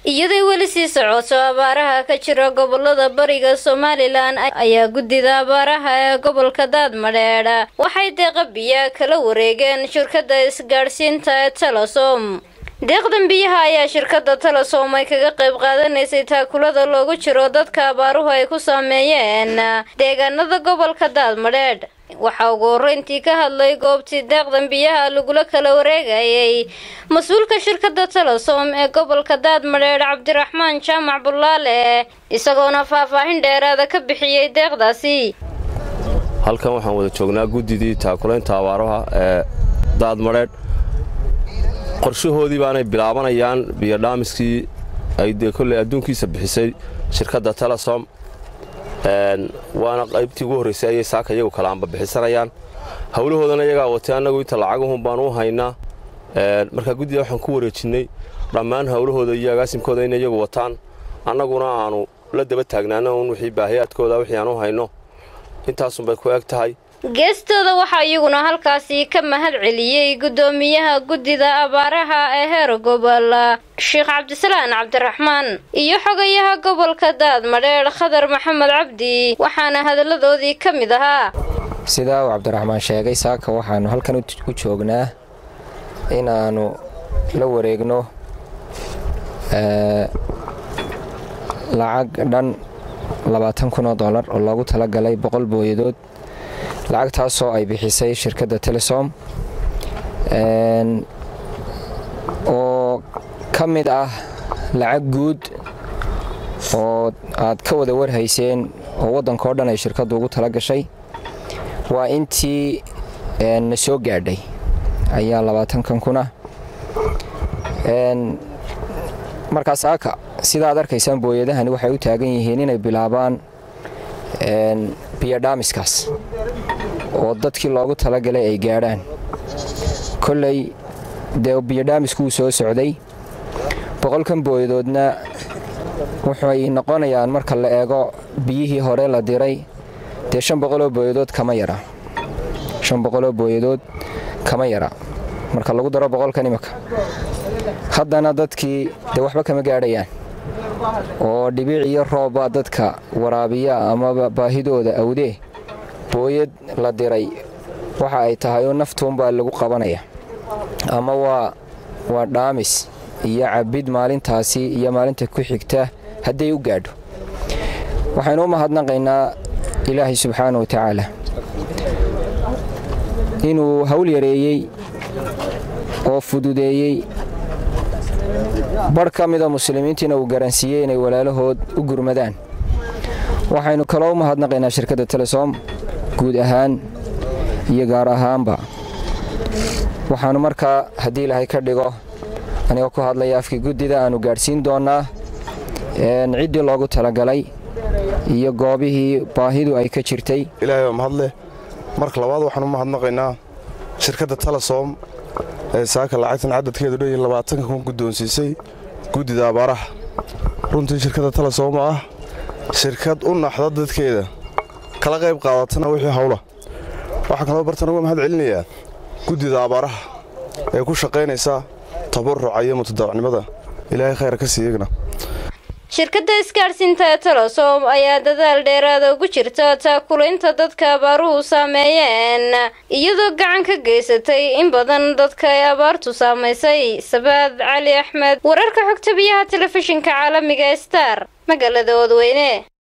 iyaday weli sii socoto abaaraha ka jira gobolada bariga somalilan ayaa guddida abaaraha ee gobolka daadmadheedh waxay deeqa biya kala wareegeen shirkada isgaadhsiinta ee telesom deeqdan biyaha ayaa shirkada telesom ay kaga qayb qaadanaysay taakulada loogu jiro dadka abaaruhu ay ku saameeyeen deegaanada gobolka daadmadheedh waxaa ugu horeyntii ka hadlay goobtii deeqdan biyaha lagula kala wareegayay mas-uulka shirkada telesom ee gobolka daadmadheedh cabdiraxmaan jaamac bulaale isagoona faahfaahin dheeraada ka bixiyey deeqdaasi halkan waxaan wada joognaa guddidii taakulaynta abaaraha ee daadmadheedh qorshahoodii baanay bilaabanayaan biyodhaamiskii ay dee kolley adduunkiisa bixisay shirkadda telesom waana qaybtii ugu horraysay ayay saaka iyagu kala amba bixisanayaan howlahoodana iyagaa watay annagu inta lacagahun baan u haynaa markaa guddida waxaan ku wareejinnay dhammaan howlahooda iyo agaasimkooda inay iyagu wataan annaguna aanu la daba taagnaana un wixii baahiyaadkooda wixii aan u hayno intaasunbay ku eg tahay geestooda waxaa iyaguna halkaasi ka mahad celiyey guddoomiyaha guddida abaaraha ee heer gobol sheekh cabdisalaan cabdiraxmaan iyo xogayaha gobolka daadmadheedh khadar maxamed cabdi waxaana hadalladoodii ka mid ahaa sidaa uu cabdiraxmaan sheegay saaka waxaannu halkan u joognaa inaannu la wareegno lacag dhan labaatan kun oo dollar oo loogu talagalay boqol booyadood lacagtaasoo ay bixisay shirkadda telesom oo ka mid ah lacag guud oo aad ka wada warhayseen oo waddankao dhan ay shirkaddu ugu tala gashay waa intii na soo gaadhay ayaa labaatankan kuna markaas aaka sidaad arkaysaan booyadahani waxay u taagan yihiin inay bilaabaan biyodhaamiskaas oo dadkii loogu talagalay ay gaadhaan kolley dee biyodhaamisku wuu soo socday boqolkan booyadoodna waxay noqonayaan marka la eego biyihii hore la diray dee shan boqoloo booyadood kama yara shan boqoloo booyadood kama yara marka lagu daro boqolkan imika haddana dadkii dee waxba kama gaadhayaan oo dhibiic iyo roobba dadka waraabiya amaba baahidooda awdee booyad la diray waxa ay tahay oo naftuunbaa lagu qabanaya ama waa waa dhaamis iyo cabbid maalintaasi iyo maalinta ku xigta hadday u gaadho waxaynu u mahadnaqaynaa ilaahay subxaana wa tacaala inuu hawl yareeyey oo fududeeyey barh ka mida muslimiintiina uu garansiiyey inay walaalahood u gurmadaan waxaynu kaloo u mahadnaqaynaa shirkadda telesom guud ahaan iyo gaar ahaanba waxaannu markaa haddii ilaahay ka dhigo anigoo ku hadlaya afkii guddida aannu gaadhsiin doonnaa ciddii loogu talagalay iyo goobihii baahidu ay ka jirtay ilaahay baa mahadleh marka labaad waxaan u mahadnaqaynaa shirkadda telesom ee saaka lacagtan cadadkeedu dhan iyo labaatanka kun guddoonsiisay guddida abaaraha runtii shirkadda telesom oo ah shirkad u naxda dadkeeda kala qayb qaadatana wixii hawla waxaan kaloo bartan uga mahad celinayaa guddida abaaraha ee ku shaqaynaysa tabaruca iyo mutadawacnimada ilaahay khayr ka siiyagna shirkadda isgaadhsiinta ee telesom ayaa dadaal dheeraada ugu jirta taakulaynta dadka abaaruhu saameeyeen iyadoo gacan ka geysatay in badan dadka ay abaartu saamaysay sabaad cali axmed wararka xogta biyaha telefishinka caalamiga star magaalada oodweyne